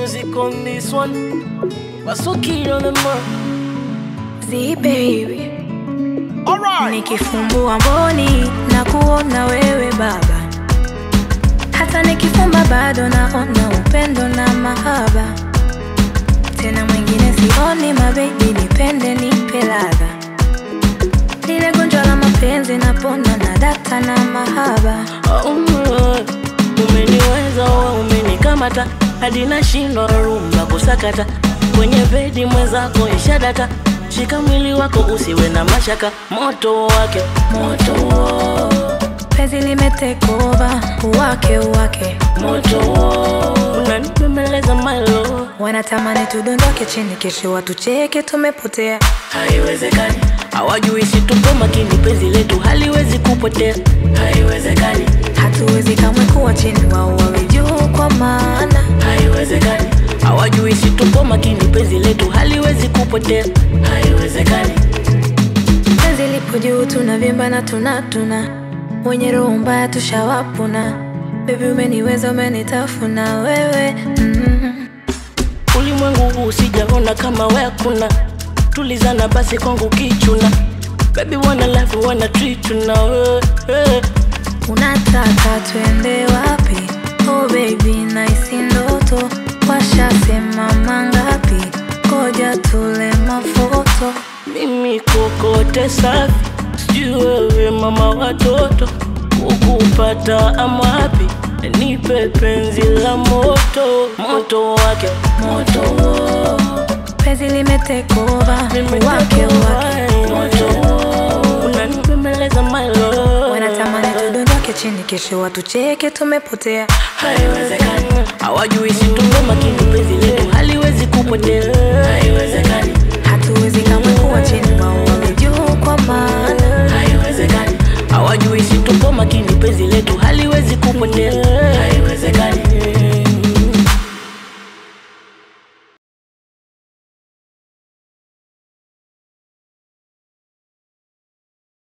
music on this one. Basuki on the mark. Z baby, Alright. nikifumbua mboni na kuona wewe baba, hata nikifumba bado naona upendo na mahaba. Tena mwingine sioni, mabebi, nipende nipe ladha, lile gonjwa la mapenzi napona na data na mahaba. Oh, umeniweza wewe, umenikamata hadi nashindwa rumba kusakata kwenye bedi mwenzako ishadata. Shika mwili wako usiwe na mashaka, moto wake moto Penzi limetekova uwake uwake, moto unanipembeleza malo, wanatamani tudondoke chini, kesho watucheke tumepotea. haiwezekani. Hawajui si tupo makini, penzi letu haliwezi kupotea, haiwezekani, Hatuwezi kamwe kuwa chini, wao wawe juu, kwa maana haiwezekani. Hawajui si tupo makini, penzi letu haliwezi kupotea, haiwezekani. penzi lipo juu, tunavimba na tunatuna, wenye roho mbaya tushawapuna. Baby umeniweza, umenitafuna wewe mm. Ulimwengu huu sijaona kama we hakuna, tulizana basi kwangu kichuna. Baby wanna life wanna treat you na wewe Unataka twende wapi? Oh baby, naisi ndoto, washasema mangapi? Ngoja tule mafoto mimi kokote safi, sijui wewe mama watoto, kukupata amapi, nipe penzi la moto, moto wake moto penzi limetekova Mimi wake niko wake moto, unanipembeleza my love. wanatamani tudondoke chini, kesho watucheke tumepotea. haiwezekani. Hawajui si tupo makini, penzi letu haliwezi kupotea, haiwezekani, Hatuwezi kamwe kuwa chini, wao wawe juu, kwa maana haiwezekani. Hawajui si tupo makini, penzi letu